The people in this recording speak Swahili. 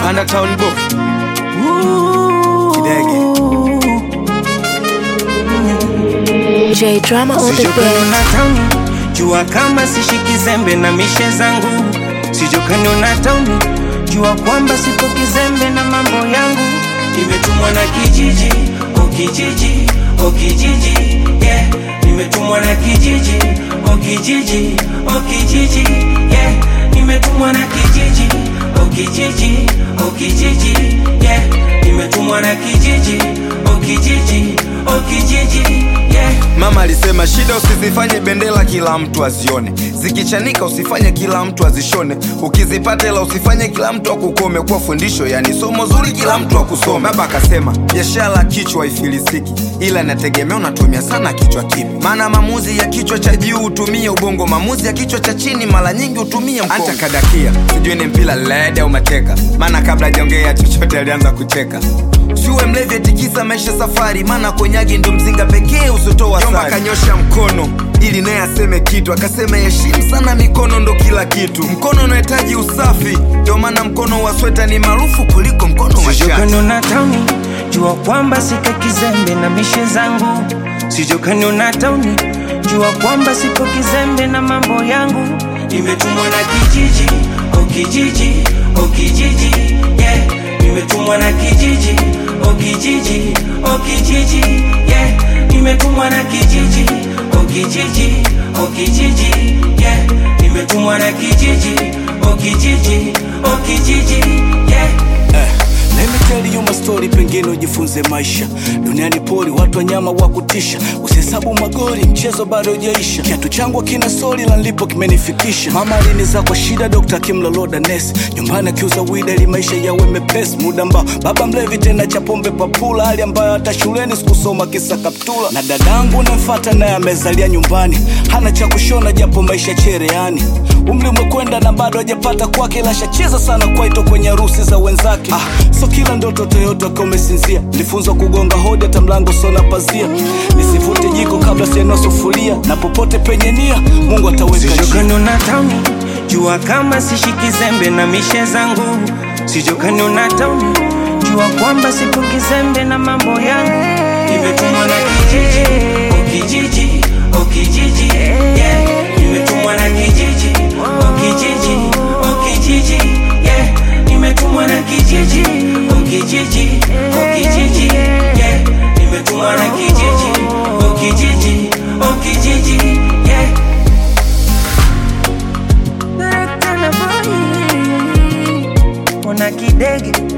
panda town boy kidege J Drama on the Sijokani beat. na tauni jua kama sishiki zembe na mishe zangu sijokani na tauni jua kwamba sipo kizembe na mambo yangu nimetumwa na kijiji o kijiji o kijiji yeah nimetumwa na kijiji o kijiji o kijiji yeah nimetumwa na kijiji o kijiji o kijiji yeah nimetumwa na kijiji o kijiji o kijiji yeah mama alisema shida usizifanye bendera kila mtu azione zikichanika usifanye kila mtu azishone ukizipata ila usifanye kila mtu akukome kwa fundisho yani somo zuri kila mtu akusome baba akasema biashara kichwa ifilisiki ila inategemea unatumia sana kichwa kipi maana maamuzi ya kichwa cha juu hutumia ubongo maamuzi ya kichwa cha chini mara nyingi hutumia mkongo anta kadakia sijui ni mpira led au mateka maana kabla hajaongea chochote alianza kucheka Usiwe mlevi atikisa maisha safari, maana konyagi ndo mzinga pekee usotoa Jomba kanyosha mkono ili naye aseme kitu, akasema heshimu sana mikono ndo kila kitu. Mkono unahitaji usafi, ndio maana mkono wa sweta ni maarufu kuliko mkono wa shati. sijokani na tauni jua kwamba sika kizembe na mishe zangu sijokani na tauni jua kwamba sipo kizembe na mambo yangu nimetumwa na kijiji o kijiji o kijiji yeah nimetumwa na kijiji o kijiji o kijiji yeah nimetumwa na kijiji o kijiji o kijiji yeah nimetumwa na kijiji o kijiji o kijiji yeah Let me tell you my story, pengine ujifunze maisha. Duniani poli, watu wanyama wa kutisha, usihesabu magoli, mchezo bado hujaisha. Kiatu changu kina soli la nilipo kimenifikisha. Mama aliniza kwa shida, dokta akimloloda nesi, nyumbani akiuza wida ili maisha yawe mepesi. Muda ambao baba mlevi tena cha pombe papula, hali ambayo hata shuleni sikusoma kisa kaptula. Na dadangu namfata naye amezalia nyumbani, hana cha kushona japo maisha chereani. Umri umekwenda na bado hajapata kwake, ila shacheza sana kwaito kwenye harusi za wenzake. Ah, so kila ndoto Toyota kama umesinzia, nilifunzwa kugonga hodi hata mlango sona pazia, nisivute jiko kabla sienua sufuria, na popote penye nia Mungu ataweka njia. sijokani na tauni jua kama sishiki zembe na mishe zangu sijokani na tauni jua kwamba sipo kizembe na mambo yangu nimetumwa na kijiji o kijiji o kijiji yeah nimetumwa na kijiji o kijiji o kijiji yeah nimetumwa na kijiji o kijiji o kijiji yeah nimetumwa na kijiji o kijiji o kijiji yeah Ona kidege